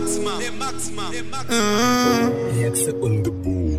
maximum, the maximum, the maximum. Hexe on the board.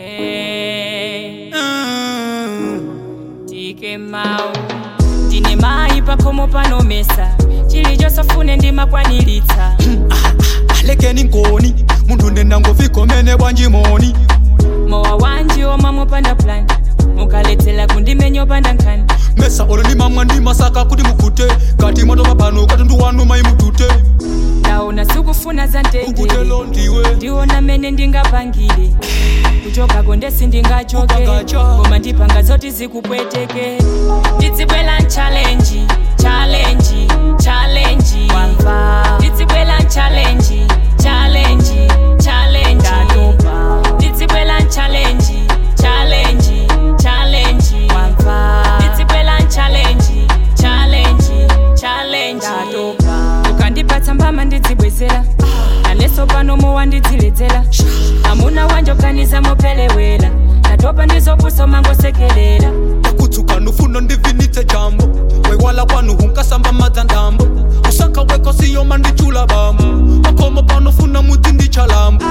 tike mau ndine mai pakhomo panomesa chilichosafune ndimakwaniritsa alekeni nkoni munthu ndindangovikomene bwanjimoni mowa wanji omwe mupanda plan mukaledzera kundimenyo panda nkhani mesa olo ndimamwa ndimasaka kuti mukute kati mwatopa pano katundu wanu maimutute ndaona sikufuna za ndendere ukutelo ndiwe ndiona mene ndingapangire kuchokako ndesi ndingachoke Kupagacha. koma ndipanga zoti zikupweteke ndidzibwela nchalenji chalenji chalenji wamva ndidzibwela nchalenji chalenji chalenji ndidzibwela nchalenji chalenji chalenji wamva ndidzibwela nchalenji chalenji chalenji ukandipatsa mbama ndidzibwezera naneso pano mowa ndidziledzera amuna wanjoganiza mopelewera ndatopa ndizopusa mangosekerera takutsuka nufuna ndivinitse jambo wewala kwanu hunkasamba madzandambo usaka weko siyoma ndichula bambo pakhomo panofuna mudzi ndichalambo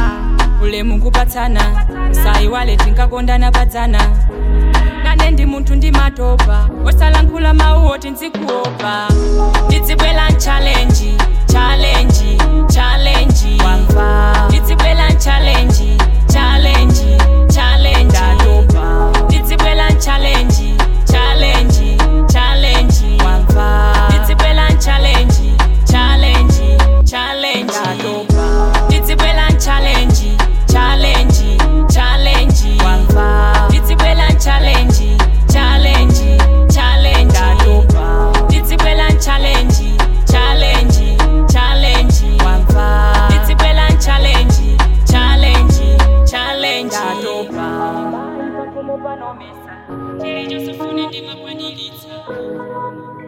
ulemu nkupatsana usayiwale tinkakondana padzana nane ndi munthu ndimatopa osalankhula mawu oti nzikuopa ndidzibwela nchalenji chalenji chalenji wamva ndidzibwela nchalenji chalenji chalenji ndidzibwela nchalenji chalenji chalenji wamva ndidzibwela nchalenji chalenji chalenji ndidzibwela nchalenji chalenji chalenji wamva ndidzibwela nchalenji chalenji chalenji ndidzibwela nchalenji chalenji chalenji wamva ndidzibwela nchalenji chalenji chalenji chilichosafune ndimakwaniritsa